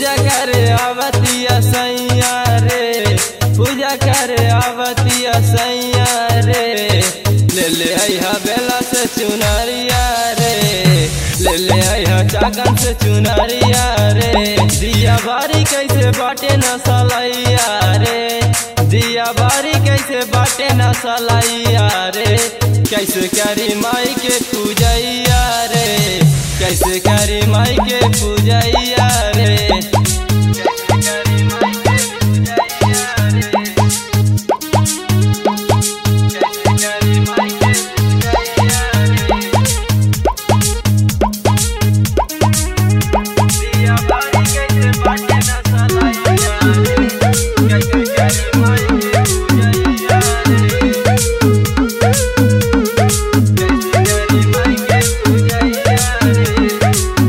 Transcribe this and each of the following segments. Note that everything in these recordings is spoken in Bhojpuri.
पूजा करे आवतिया सैया रे पूजा करे आवतिया सैया रे ले ले आइहा बेला से चुनरिया रे ले ले आइहा चाकन से चुनरिया रे दिया बारी कैसे बाटे न सलैया रे दिया बारी कैसे बाटे न सलैया रे कैसे करी माई के पूजैया रे कैसे करी माई के पूजैया रे कैसे करी माई के पूजैया रे कैसे करी माई के पूजैया रे दिया बारी कैसे बाटे न सलैया रे कैसे करी माई के पूजैया रे कैसे करी माई के पूजैया रे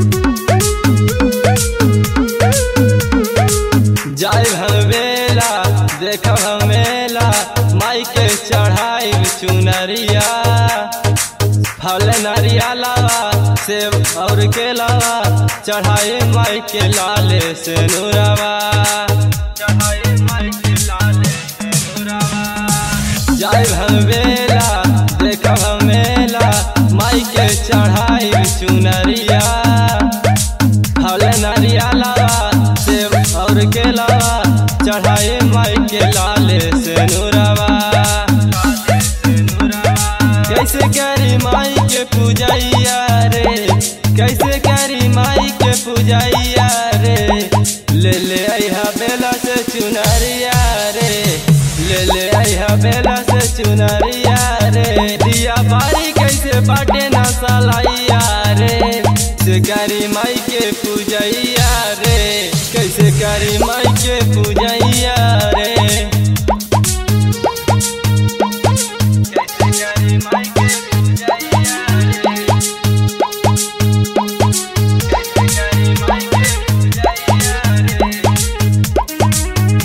जाय हमेला देख हमेला माई के चढ़ाई चुनरिया फल नरिया लावा सेब और के लावा चढ़ाई माई के लाले से नूरावा चढ़ाई माई के लाले से नूरावा जाय हमेला देख हमेला माई के चढ़ाई चुनरिया फल नरिया लावा सेब और के लावा चढ़ाए माई के लाले से नूरावा कैसे करी माई के पूजैया रे कैसे करी माई के पूजैया रे ले ले आइहा बेला से चुनरिया रे ले ले आइहा बेला से चुनरिया रे दिया बारी कैसे बाटे ना सलाइया रे कैसे करी माई के पूजैया रे कैसे करी माई के पूजैया रे कैसे करी माई के पूजैया रे कैसे करी माई के पूजैया रे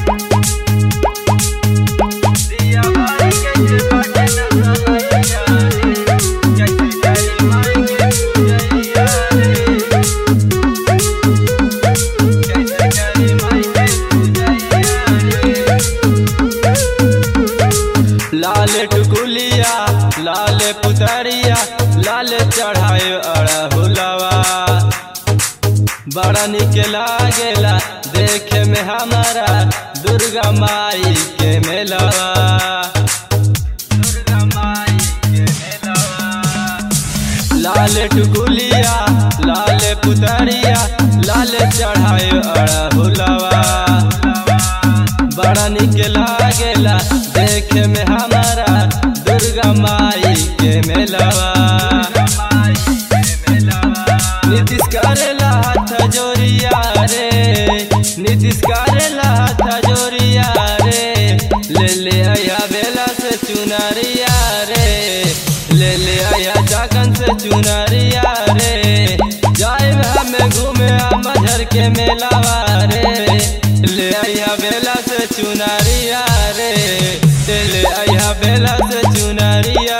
दिया बारी कैसे बाटे ना सलाइया रे कैसे करी माई के पूजैया रे कैसे करी माई के पूजैया रे लाल टुकुलिया लाल पुतरिया लाल चढ़ाए अड़हुलवा बड़ा निक लागेला देखे में हमारा दुर्गा माई के मेलवा दुर्गा माई के मेलवा लाल टुकुलिया लाल पुतरिया लाल चढ़ाए अड़हुलवा बड़ा निक लागेला देखे में हमारा दुर्गा माई के मेलवा नीतीश करेला हाथ जोरिया रे नीतीश करेला हाथ जोरिया रे ले ले आया बेला से चुनरिया रे ले ले आया जागन से चुनरिया रे जाए हमें घूमे मझर के मेलावा रे ले आया बेला से चुनरिया रे ले आया बेला से चुनरिया